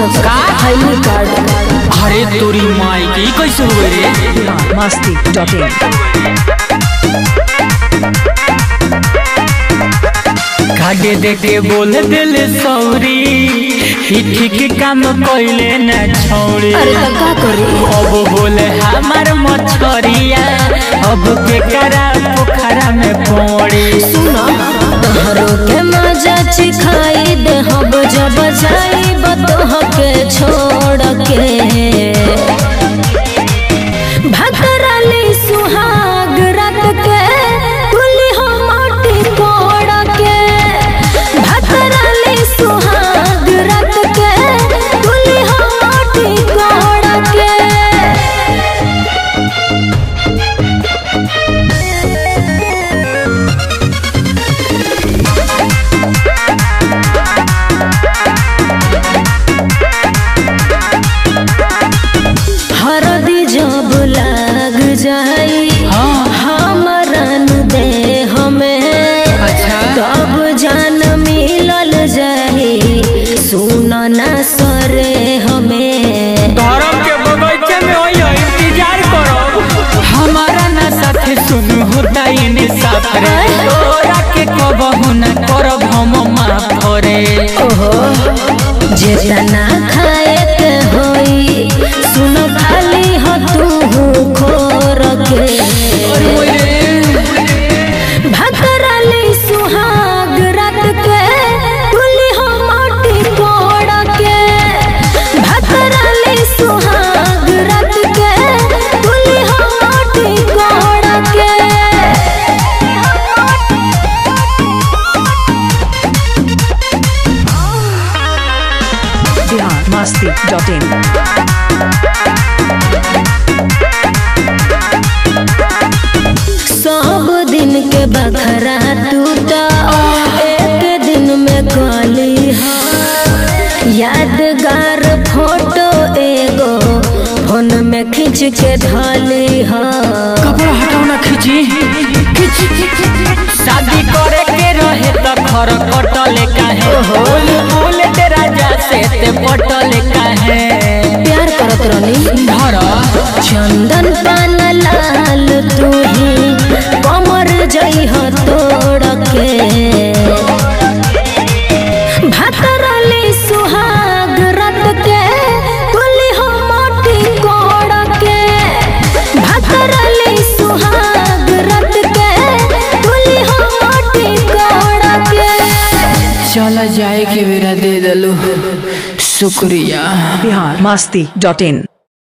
का I card अरे तोरी माई के ई कैसे हुए रे मस्ती डॉट इन काटे देखे बोल दिल सौरी ई ठीक काम कइले ना छौरी अरे तो का करी अब बोले हमार मछरिया अब के करा पोखरा में पड़ी सुनो तोहरो के मजा चिखाई दे हम जब जाई बतोह के छोड़ के भतरली सुहाग रात के तुली हो माटी कोड़ के भतरली सुहाग रात के तुली हो माटी कोड़ के हरदी जब लाग जाई हाँ हमरन दे हमें अच्छा तब जान मिलल जाई सुन ना सरे हमें धर्म के बगीचे में होई इंतजार करो हमारा ना साथे सुन होता इने साथ रे तोरा के कबहू ना करब हम माफ रे ओहो जेतना खाए के होई सुन खाली हो तू खोर के भतरली सुहाग रात के तुली हो माटी कोड़ के भतरली सुहाग रात के तुली हो माटी कोड़ के बिहार मस्ती डॉट इन सब दिन के बखरा टूटा एक दिन में गली यादगार फोटो एगो फोन में खींच के धली हा कपड़ा हटाओ ना खींची खींच शादी करे के रहे तो खर कटले काहे बोल बोल तेरा जा से ते पटले काहे प्यार करत रहनी धर चंदन पान लाल तू ही कमर जई हो तोड़ के भतरली सुहाग रत के तुली हो मोटी कोड़ के भतरली सुहाग रत के तुली हो मोटी कोड़ के चला जाए के बेरा दे दलू शुक्रिया बिहार मस्ती डॉट इन